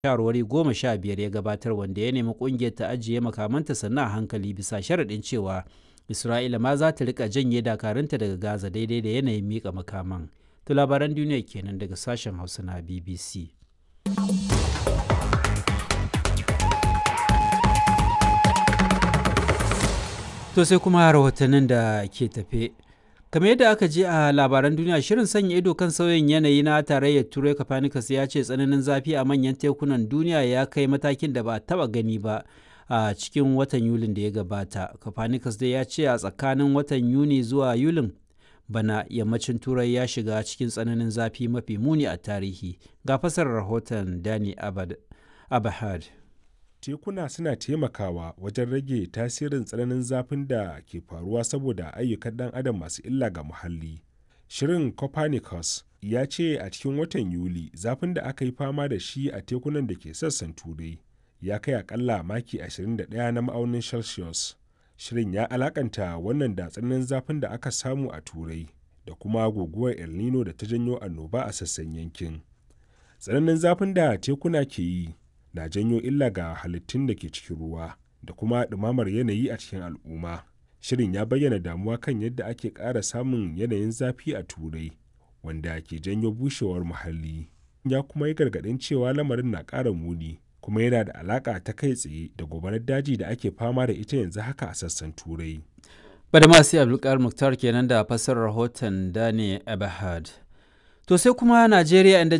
shawarwari goma sha biyar ya gabatar wanda ya nemi kungiyar ta ajiye makamanta sannan a hankali bisa sharaɗin cewa isra'ila ma za ta rika janye dakarunta daga gaza daidai da yanayin mika makaman to labaran duniya kenan daga sashen hausa na bbc to sai kuma rahotannin da ke tafe kamar yadda aka je a labaran duniya shirin sanya ido kan sauyin yanayi na tarayyar turai copernicus ya ce tsananin zafi a manyan tekunan duniya ya kai matakin da ba a taba gani ba a cikin watan yulin da ya gabata copernicus dai ya ce a tsakanin watan yuni zuwa yulin bana yammacin turai ya shiga cikin tsananin zafi mafi muni a tarihi ga fasarar rahoton dani abahad tekuna suna taimakawa wajen rage tasirin tsananin zafin da ke faruwa saboda ayyukan ɗan adam masu illa ga muhalli. Shirin Copernicus ya ce a cikin watan Yuli zafin da aka yi fama da shi a tekunan da ke sassan turai ya kai akalla maki 21 na ma'aunin Celsius. Shirin ya alakanta wannan da tsananin zafin da aka samu a turai da kuma guguwar El Nino da ta janyo annoba a sassan yankin. Tsananin zafin da tekuna ke yi na janyo illa ga halittun da ke cikin ruwa da kuma ɗumamar yanayi a cikin al'umma. Shirin ya bayyana damuwa kan yadda ake ƙara samun yanayin zafi a Turai, wanda ke janyo bushewar muhalli. Ya kuma yi gargaɗin cewa lamarin na ƙara muni, kuma yana da alaƙa ta kai tsaye da gobarar daji da ake fama da ita yanzu haka a sassan Turai. Badamasi Abdulkar Muktar kenan da fassarar rahoton Dani Abahad. To sai kuma Najeriya inda